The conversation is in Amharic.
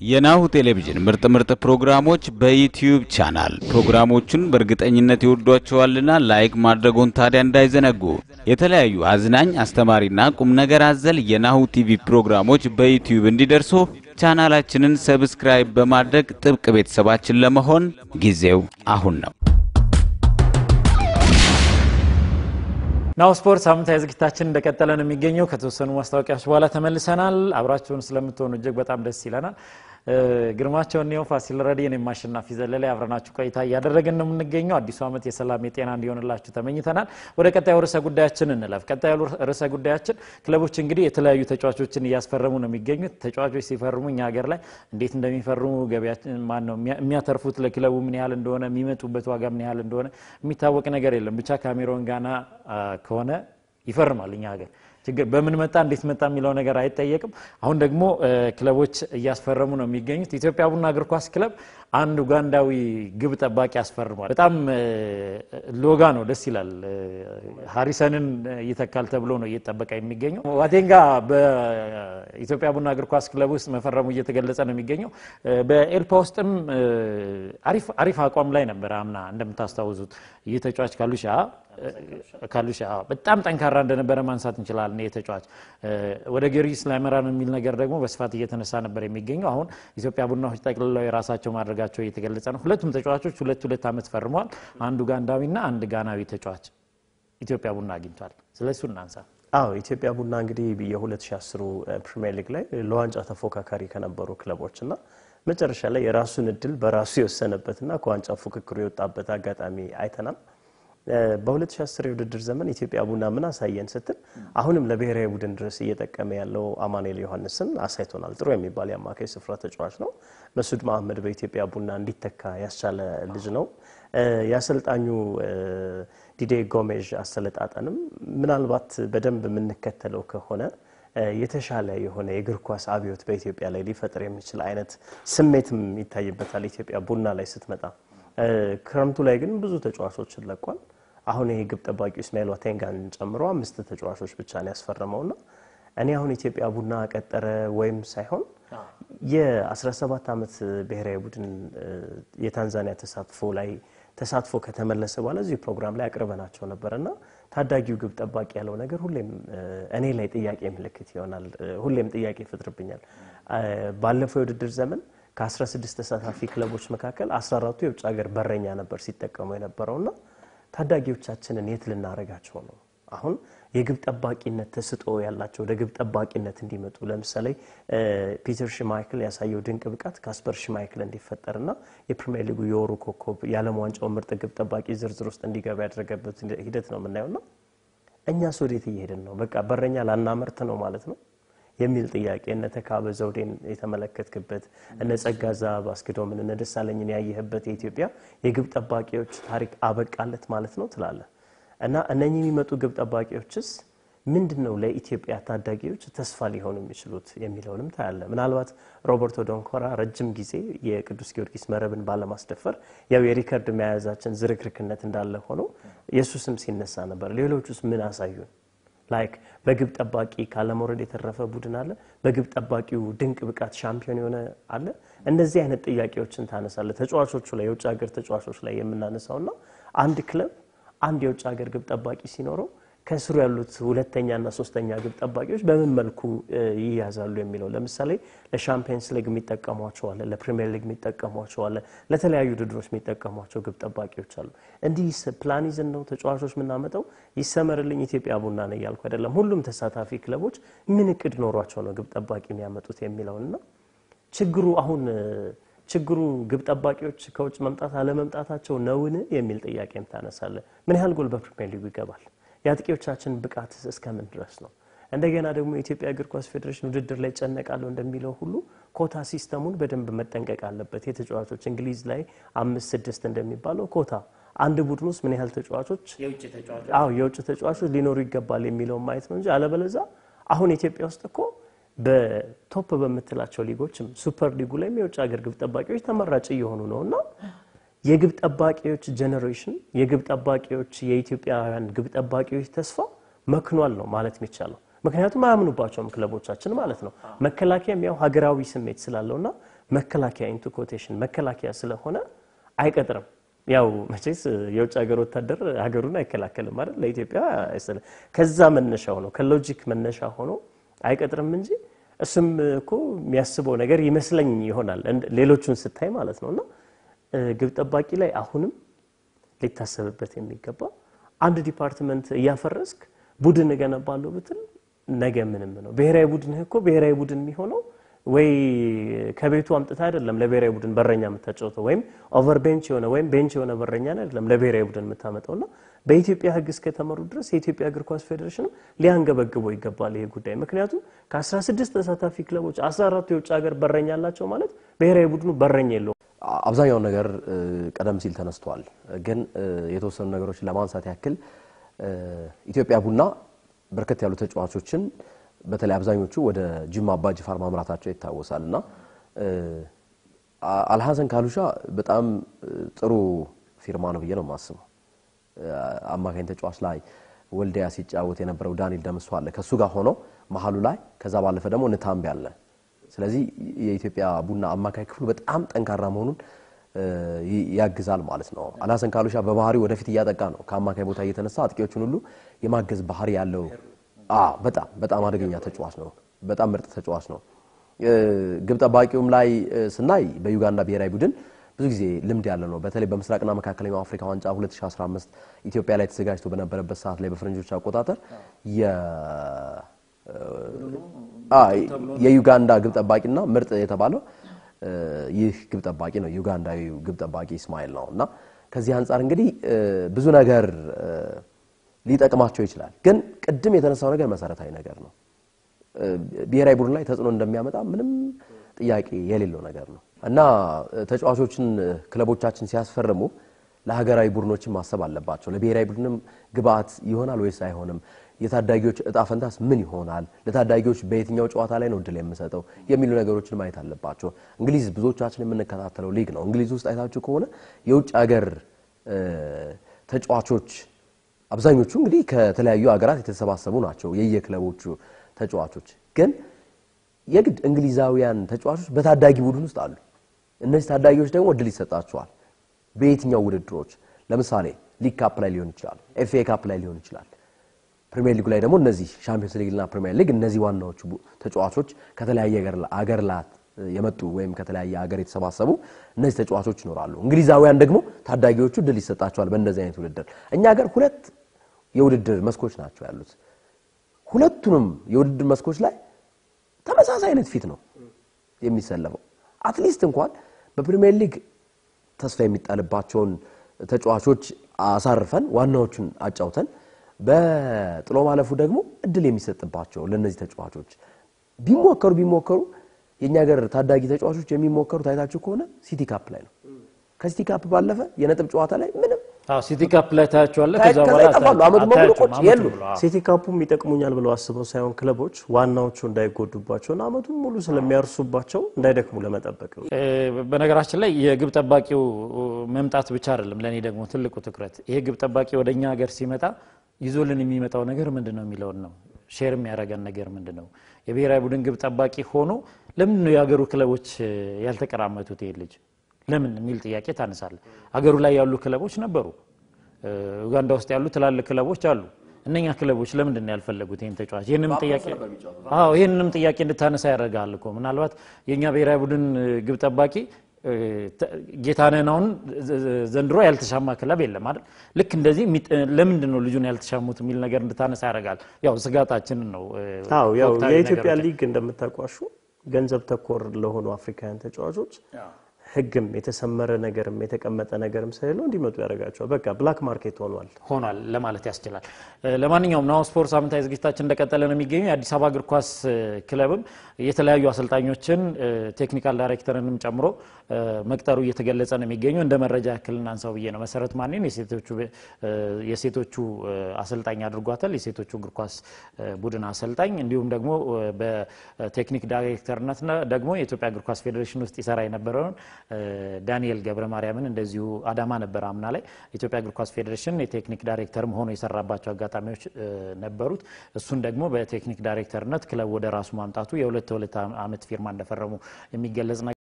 የናሁ ቴሌቪዥን ምርጥ ምርጥ ፕሮግራሞች በዩትዩብ ቻናል ፕሮግራሞቹን በእርግጠኝነት ይወዷቸዋልና ላይክ ማድረጎን ታዲያ እንዳይዘነጉ። የተለያዩ አዝናኝ፣ አስተማሪና ቁም ነገር አዘል የናሁ ቲቪ ፕሮግራሞች በዩትዩብ እንዲደርሱ ቻናላችንን ሰብስክራይብ በማድረግ ጥብቅ ቤተሰባችን ለመሆን ጊዜው አሁን ነው። ናሁ ስፖርት ሳምንታዊ ዝግጅታችን እንደቀጠለ ነው የሚገኘው። ከተወሰኑ ማስታወቂያዎች በኋላ ተመልሰናል። አብራችሁን ስለምትሆኑ እጅግ በጣም ደስ ይለናል። ግርማቸው እኔው ፋሲል ረዲ፣ እኔም አሸናፊ ዘለላይ አብረናችሁ ቆይታ እያደረግን ነው የምንገኘው። አዲሱ ዓመት የሰላም የጤና እንዲሆንላችሁ ተመኝተናል። ወደ ቀጣዩ ርዕሰ ጉዳያችን እንለፍ። ቀጣዩ ርዕሰ ጉዳያችን ክለቦች እንግዲህ የተለያዩ ተጫዋቾችን እያስፈረሙ ነው የሚገኙት። ተጫዋቾች ሲፈርሙ እኛ ሀገር ላይ እንዴት እንደሚፈርሙ ገቢያችን ማን ነው የሚያተርፉት ለክለቡ ምን ያህል እንደሆነ የሚመጡበት ዋጋ ምን ያህል እንደሆነ የሚታወቅ ነገር የለም። ብቻ ካሜሮን ጋና ከሆነ ይፈርማል እኛ ሀገር ችግር በምን መጣ እንዴት መጣ የሚለው ነገር አይጠየቅም። አሁን ደግሞ ክለቦች እያስፈረሙ ነው የሚገኙት። ኢትዮጵያ ቡና እግር ኳስ ክለብ አንድ ኡጋንዳዊ ግብ ጠባቂ ያስፈርሟል። በጣም ሎጋ ነው፣ ደስ ይላል። ሀሪሰንን ይተካል ተብሎ ነው እየተጠበቀ የሚገኘው። ዋቴንጋ በኢትዮጵያ ቡና እግር ኳስ ክለብ ውስጥ መፈረሙ እየተገለጸ ነው የሚገኘው። በኤልፓ ውስጥም አሪፍ አቋም ላይ ነበር አምና እንደምታስታውሱት ይህ ተጫዋች ካሉሻ ካሉሻ በጣም ጠንካራ እንደነበረ ማንሳት እንችላለን። ይህ ተጫዋች ወደ ጊዮርጊስ ላይመራ ነው የሚል ነገር ደግሞ በስፋት እየተነሳ ነበር የሚገኘው። አሁን ኢትዮጵያ ቡናዎች ጠቅልለው የራሳቸው ማድረጋቸው እየተገለጸ ነው። ሁለቱም ተጫዋቾች ሁለት ሁለት ዓመት ፈርመዋል። አንዱ ኡጋንዳዊና አንድ ጋናዊ ተጫዋች ኢትዮጵያ ቡና አግኝቷል። ስለ እሱ እናንሳ። አዎ ኢትዮጵያ ቡና እንግዲህ የ2010 ፕሪሚየር ሊግ ላይ ለዋንጫ ተፎካካሪ ከነበሩ ክለቦች እና መጨረሻ ላይ የራሱን እድል በራሱ የወሰነበትና ከዋንጫ ፉክክሩ የወጣበት አጋጣሚ አይተናል። በ2010 የውድድር ዘመን ኢትዮጵያ ቡና ምን አሳየን ስትል አሁንም ለብሔራዊ ቡድን ድረስ እየጠቀመ ያለው አማኑኤል ዮሐንስን አሳይቶናል። ጥሩ የሚባል የአማካይ ስፍራ ተጫዋች ነው። መሱድ መሀመድ በኢትዮጵያ ቡና እንዲተካ ያስቻለ ልጅ ነው። የአሰልጣኙ ዲዴ ጎሜዥ አሰለጣጠንም ምናልባት በደንብ የምንከተለው ከሆነ የተሻለ የሆነ የእግር ኳስ አብዮት በኢትዮጵያ ላይ ሊፈጥር የሚችል አይነት ስሜትም ይታይበታል። ኢትዮጵያ ቡና ላይ ስትመጣ ክረምቱ ላይ ግን ብዙ ተጫዋቾችን ለቋል። አሁን ይሄ ግብ ጠባቂው እስማኤል ዋቴንጋን ጨምሮ አምስት ተጫዋቾች ብቻ ነው ያስፈረመውና እኔ አሁን ኢትዮጵያ ቡና ቀጠረ ወይም ሳይሆን የ17 ዓመት ብሔራዊ ቡድን የታንዛኒያ ተሳትፎ ላይ ተሳትፎ ከተመለሰ በኋላ እዚሁ ፕሮግራም ላይ አቅርበናቸው ነበርና ታዳጊው ግብ ጠባቂ ያለው ነገር ሁሌም እኔ ላይ ጥያቄ ምልክት ይሆናል። ሁሌም ጥያቄ ይፈጥርብኛል። ባለፈው የውድድር ዘመን ከ16 ተሳታፊ ክለቦች መካከል 14ቱ የውጭ ሀገር በረኛ ነበር ሲጠቀሙ የነበረውና ታዳጊዎቻችንን የት ልናረጋቸው ነው? አሁን የግብ ጠባቂነት ተስጦ ያላቸው ወደ ግብ ጠባቂነት እንዲመጡ ለምሳሌ ፒተር ሽማይክል ያሳየው ድንቅ ብቃት ካስፐር ሽማይክል እንዲፈጠርና የፕሪሚየር ሊጉ የወሩ ኮከብ የዓለም ዋንጫው ምርጥ ግብ ጠባቂ ዝርዝር ውስጥ እንዲገባ ያደረገበት ሂደት ነው የምናየውና እኛስ ወዴት እየሄድን ነው? በቃ በረኛ ላናመርት ነው ማለት ነው የሚል ጥያቄ እነ ተካበ ዘውዴን የተመለከትክበት እነ ጸጋዛ ባስክዶምን እነ ደሳለኝን ያየህበት የኢትዮጵያ የግብ ጠባቂዎች ታሪክ አበቃለት ማለት ነው ትላለህ። እና እነኚህ የሚመጡ ግብ ጠባቂዎችስ ምንድን ነው ለኢትዮጵያ ታዳጊዎች ተስፋ ሊሆኑ የሚችሉት የሚለውንም ታያለ። ምናልባት ሮበርቶ ዶንኮራ ረጅም ጊዜ የቅዱስ ጊዮርጊስ መረብን ባለማስደፈር ያው የሪከርድ መያዛችን ዝርክርክነት እንዳለ ሆኖ የእሱ ስም ሲነሳ ነበር። ሌሎቹስ ምን አሳዩን? ላይክ በግብ ጠባቂ ካለመውረድ የተረፈ ቡድን አለ። በግብ ጠባቂው ድንቅ ብቃት ሻምፒዮን የሆነ አለ። እንደዚህ አይነት ጥያቄዎችን ታነሳለ። ተጫዋቾቹ ላይ የውጭ ሀገር ተጫዋቾች ላይ የምናነሳውና አንድ ክለብ አንድ የውጭ ሀገር ግብ ጠባቂ ሲኖረው ከስሩ ያሉት ሁለተኛና ሶስተኛ ግብ ጠባቂዎች በምን መልኩ ይያዛሉ የሚለው ለምሳሌ ለሻምፒየንስ ሊግ የሚጠቀሟቸው አለ፣ ለፕሪሚየር ሊግ የሚጠቀሟቸው አለ፣ ለተለያዩ ውድድሮች የሚጠቀሟቸው ግብ ጠባቂዎች አሉ። እንዲህ ፕላን ይዘን ነው ተጫዋቾች የምናመጣው። ይሰመርልኝ ኢትዮጵያ ቡና ነው እያልኩ አይደለም። ሁሉም ተሳታፊ ክለቦች ምን እቅድ ኖሯቸው ነው ግብ ጠባቂ የሚያመጡት የሚለውንና ችግሩ አሁን ችግሩ ግብ ጠባቂዎች ከውጭ መምጣት አለመምጣታቸው ነውን የሚል ጥያቄም ታነሳለ። ምን ያህል ጎል በፕሪሚየር ሊጉ ይገባል? የአጥቂዎቻችን ብቃት እስከምን ድረስ ነው? እንደገና ደግሞ የኢትዮጵያ እግር ኳስ ፌዴሬሽን ውድድር ላይ ጨነቃለሁ እንደሚለው ሁሉ ኮታ ሲስተሙን በደንብ መጠንቀቅ አለበት። የተጫዋቾች እንግሊዝ ላይ አምስት ስድስት እንደሚባለው ኮታ አንድ ቡድን ውስጥ ምን ያህል ተጫዋቾች አዎ የውጭ ተጫዋቾች ሊኖሩ ይገባል የሚለውን ማየት ነው እንጂ አለበለዛ አሁን ኢትዮጵያ ውስጥ እኮ በቶፕ በምትላቸው ሊጎችም ሱፐር ሊጉ ላይም የውጭ ሀገር ግብ ጠባቂዎች ተመራጭ እየሆኑ ነው እና የግብ ጠባቂዎች ጀኔሬሽን የግብ ጠባቂዎች የኢትዮጵያውያን ግብ ጠባቂዎች ተስፋ መክኗል ነው ማለት የሚቻለው። ምክንያቱም አያምኑባቸውም ክለቦቻችን ማለት ነው። መከላከያም ያው ሀገራዊ ስሜት ስላለውና መከላከያ ኢንቱ ኮቴሽን መከላከያ ስለሆነ አይቀጥርም። ያው መቼስ የውጭ ሀገር ወታደር ሀገሩን አይከላከልም አይደል? ለኢትዮጵያ አይሰለ- ከዛ መነሻ ሆኖ ከሎጂክ መነሻ ሆኖ አይቀጥርም እንጂ እሱም እኮ የሚያስበው ነገር ይመስለኝ ይሆናል እንደ- ሌሎቹን ስታይ ማለት ነው። እና እ፣ ግብ ጠባቂ ላይ አሁንም ሊታሰብበት የሚገባ አንድ ዲፓርትመንት እያፈረስክ ቡድን እገነባለሁ ብትል ነገ ምንም ነው። ብሔራዊ ቡድንህ እኮ ብሔራዊ ቡድን የሚሆነው ወይ ከቤቱ አምጥታ አይደለም ለብሔራዊ ቡድን በረኛ የምታጫውተው ወይም ኦቨር ቤንች የሆነ ወይም ቤንች የሆነ በረኛ አይደለም ለብሔራዊ ቡድን የምታመጣው እና በኢትዮጵያ ሕግ እስከተመሩ ድረስ የኢትዮጵያ እግር ኳስ ፌዴሬሽንም ሊያንገበግበው ይገባል ይሄ ጉዳይ። ምክንያቱም ከ16 ተሳታፊ ክለቦች 14 የውጭ ሀገር በረኛ አላቸው ማለት ብሔራዊ ቡድኑ በረኛ የለውም። አብዛኛውን ነገር እ፣ ቀደም ሲል ተነስቷል። ግን እ፣ የተወሰኑ ነገሮችን ለማንሳት ያክል እ፣ ኢትዮጵያ ቡና በርከት ያሉ ተጫዋቾችን በተለይ አብዛኞቹ ወደ ጅማ አባ ጅፋር ማምራታቸው ይታወሳል እና እ፣ አ- አልሐሰን ካሉሻ በጣም እ፣ ጥሩ ፊርማ ነው ብዬ ነው የማስበው። እ፣ አማካኝ ተጫዋች ላይ ወልዲያ ሲጫወት የነበረው ዳንኤል ደምሶ አለ ከእሱ ጋር ሆኖ መሀሉ ላይ ከዛ ባለፈ ደግሞ ንታምቢ አለ። ስለዚህ የኢትዮጵያ ቡና አማካይ ክፍሉ በጣም ጠንካራ መሆኑን እ፣ ይ- ያግዛል ማለት ነው። አልሐሰን ካሉሻ በባህሪው ወደፊት እያጠቃ ነው። ከአማካይ ቦታ እየተነሳ አጥቂዎቹን ሁሉ የማገዝ ባህሪ ያለው አ በጣም በጣም አደገኛ ተጫዋች ነው። በጣም ምርጥ ተጫዋች ነው። እ፣ ግብ ጠባቂውም ላይ እ፣ ስናይ በዩጋንዳ ብሔራዊ ቡድን ብዙ ጊዜ ልምድ ያለ ነው። በተለይ በምስራቅና መካከለኛው አፍሪካ ዋንጫ 2015 ኢትዮጵያ ላይ ተዘጋጅቶ በነበረበት ሰዓት ላይ በፈረንጆች አቆጣጠር የ አ የዩጋንዳ ግብ ጠባቂና ምርጥ የተባለው እ፣ ይህ ግብ ጠባቂ ነው። ዩጋንዳዊው ግብ ጠባቂ እስማኤል ነው እና ከዚህ አንጻር እንግዲህ እ፣ ብዙ ነገር እ፣ ሊጠቅማቸው ይችላል። ግን ቅድም የተነሳው ነገር መሰረታዊ ነገር ነው። እ፣ ብሔራዊ ቡድን ላይ ተጽዕኖ እንደሚያመጣ ምንም ጥያቄ የሌለው ነገር ነው እና እ፣ ተጫዋቾችን እ፣ ክለቦቻችን ሲያስፈርሙ ለሀገራዊ ቡድኖችን ማሰብ አለባቸው። ለብሔራዊ ቡድንም ግብአት ይሆናል ወይስ አይሆንም? የታዳጊዎች እጣ ፈንታስ ምን ይሆናል? ለታዳጊዎች በየትኛው ጨዋታ ላይ ነው እድል የምሰጠው የሚሉ ነገሮችን ማየት አለባቸው። እንግሊዝ ብዙዎቻችን የምንከታተለው ሊግ ነው። እንግሊዝ ውስጥ አይታችሁ ከሆነ የውጭ ሀገር እ፣ ተጫዋቾች አብዛኞቹ እንግዲህ ከተለያዩ ሀገራት የተሰባሰቡ ናቸው የየክለቦቹ ተጫዋቾች ግን የግድ እንግሊዛውያን ተጫዋቾች በታዳጊ ቡድን ውስጥ አሉ። እነዚህ ታዳጊዎች ደግሞ እድል ይሰጣቸዋል። በየትኛው ውድድሮች ለምሳሌ ሊግ ካፕ ላይ ሊሆን ይችላል፣ ኤፍ ኤ ካፕ ላይ ሊሆን ይችላል። ፕሪሚየር ሊጉ ላይ ደግሞ እነዚህ ሻምፒዮንስ ሊግና ፕሪሚየር ሊግ እነዚህ ዋናዎቹ ቡ- ተጫዋቾች ከተለያየ ሀገር- አገር ላት የመጡ ወይም ከተለያየ ሀገር የተሰባሰቡ እነዚህ ተጫዋቾች ይኖራሉ። እንግሊዛውያን ደግሞ ታዳጊዎቹ እድል ይሰጣቸዋል በእንደዚህ አይነት ውድድር። እኛ ሀገር ሁለት የውድድር መስኮች ናቸው ያሉት። ሁለቱንም የውድድር መስኮች ላይ ተመሳሳይ አይነት ፊት ነው የሚሰለፈው። አትሊስት እንኳን በፕሪሚየር ሊግ ተስፋ የሚጣልባቸውን ተጫዋቾች አሳርፈን ዋናዎቹን አጫውተን በጥሎ ማለፉ ደግሞ እድል የሚሰጥባቸው ለእነዚህ ተጫዋቾች ቢሞከሩ ቢሞከሩ የእኛ ሀገር ታዳጊ ተጫዋቾች የሚሞከሩት አይታችሁ ከሆነ ሲቲ ካፕ ላይ ነው። ከሲቲ ካፕ ባለፈ የነጥብ ጨዋታ ላይ ምንም አዎ ሲቲ ካፕ ላይ ታያቸዋለህ። ከዛ ከዛ በኋላ ይጠፋሉ። አመቱ በሙሉ አታያቸውም። ቁጭ አመቱ የሉ። ሙሉ፣ አዎ። ሲቲ ካፑም ይጠቅሙኛል ብለው አስበው ሳይሆን ክለቦች ዋናዎቹ እንዳይጎዱባቸውና አመቱን ሙሉ ስለሚያርሱባቸው እንዳይደክሙ ለመጠበቅ ነው። እ፣ በነገራችን ላይ የግብ ጠባቂው መምጣት ብቻ አይደለም ለእኔ ደግሞ ትልቁ ትኩረት ይሄ ግብ ጠባቂ ወደ እኛ ሀገር ሲመጣ ይዞልን የሚመጣው ነገር ምንድን ነው የሚለውን ነው። ሼር የሚያደርገን ነገር ምንድን ነው? የብሔራዊ ቡድን ግብ ጠባቂ ሆኖ ለምንድን ነው የሀገሩ ክለቦች እ፣ ያልተቀራመቱት ይሄ ልጅ ለምን የሚል ጥያቄ ታነሳለ። ሀገሩ ላይ ያሉ ክለቦች ነበሩ። እ፣ ኡጋንዳ ውስጥ ያሉ ትላልቅ ክለቦች አሉ። እነኛ ክለቦች ለምንድን ነው ያልፈለጉት ይህን ተጫዋች? ይህንም ጥያቄ አዎ ይህንንም ጥያቄ እንድታነሳ ያደርጋል እኮ ምናልባት የእኛ ብሔራዊ ቡድን እ፣ ግብ ጠባቂ እ፣ ተ- ጌታነህን አሁን ዘ- ዘ- ዘንድሮ ያልተሻማ ክለብ የለም አይደል? ልክ እንደዚህ የሚጥ- ለምንድን ነው ልጁን ያልተሻሙት የሚል ነገር እንድታነሳ ያደርጋል። ያው ስጋታችንን ነው እ፣ አዎ ያው ወቅታዊ የኢትዮጵያ ነገሮችን። ሊግ እንደምታውቋሹ ገንዘብ ተኮር ለሆኑ አፍሪካውያን ተጫዋቾች ሕግም የተሰመረ ነገርም የተቀመጠ ነገርም ስለሌለው እንዲመጡ ያደርጋቸዋል። በቃ ብላክ ማርኬት ሆኗል። ሆኗል ለማለት ያስችላል። እ፣ ለማንኛውም ናሁ ስፖርት ሳምንታዊ ዝግጅታችን እንደቀጠለ ነው የሚገኙ የአዲስ አበባ እግር ኳስ እ፣ ክለብም የተለያዩ አሰልጣኞችን እ፣ ቴክኒካል ዳይሬክተርንም ጨምሮ እ፣ መቅጠሩ እየተገለጸ ነው የሚገኘው። እንደ መረጃ ያክል እናንሳው ብዬ ነው። መሰረት ማንን የሴቶቹ እ፣ የሴቶቹ እ፣ አሰልጣኝ አድርጓታል። የሴቶቹ እግር ኳስ እ፣ ቡድን አሰልጣኝ እንዲሁም ደግሞ እ፣ በቴክኒክ ዳይሬክተርነት ደግሞ የኢትዮጵያ እግር ኳስ ፌዴሬሽን ውስጥ ይሰራ የነበረውን እ፣ ዳንኤል ገብረ ማርያምን እንደዚሁ አዳማ ነበር አምና ላይ ኢትዮጵያ እግር ኳስ ፌዴሬሽን የቴክኒክ ዳይሬክተርም ሆኖ የሰራባቸው አጋጣሚዎች እ፣ ነበሩት። እሱን ደግሞ በቴክኒክ ዳይሬክተርነት ክለብ ወደ ራሱ ማምጣቱ የሁለት ሁለት ዓመት ፊርማ እንደፈረሙ የሚገለጽ ነገር